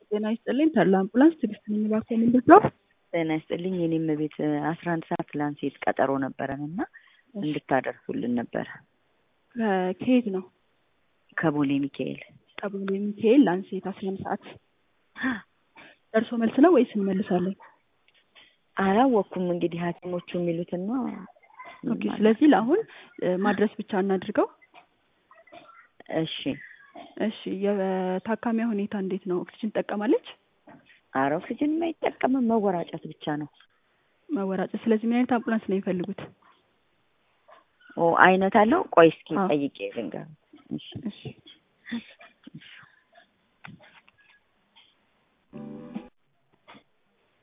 ጤና ይስጥልኝ ተድላ አምቡላንስ ትዕግስት ነኝ እባክዎ ምንድን ነው? ጤና ይስጥልኝ የኔም ቤት አስራ አንድ ሰዓት ላንሴት ቀጠሮ ነበረን እና እንድታደርሱልን ነበረ። ከየት ነው? ከቦሌ ሚካኤል ከቦሌ ሚካኤል ላንሴት አስራ አንድ ሰዓት ደርሶ መልስ ነው ወይስ እንመልሳለን? አላወቅኩም እንግዲህ ሐኪሞቹ የሚሉትን ነው። ኦኬ ስለዚህ ለአሁን ማድረስ ብቻ እናድርገው። እሺ እሺ የታካሚያ ሁኔታ እንዴት ነው? ኦክሲጅን ትጠቀማለች? ኧረ ኦክሲጅን አይጠቀምም መወራጨት ብቻ ነው። መወራጨት። ስለዚህ ምን አይነት አምቡላንስ ነው የሚፈልጉት? ኦ አይነት አለው። ቆይ እስኪ አዎ። ጠይቄ ልንገር። እሺ እሺ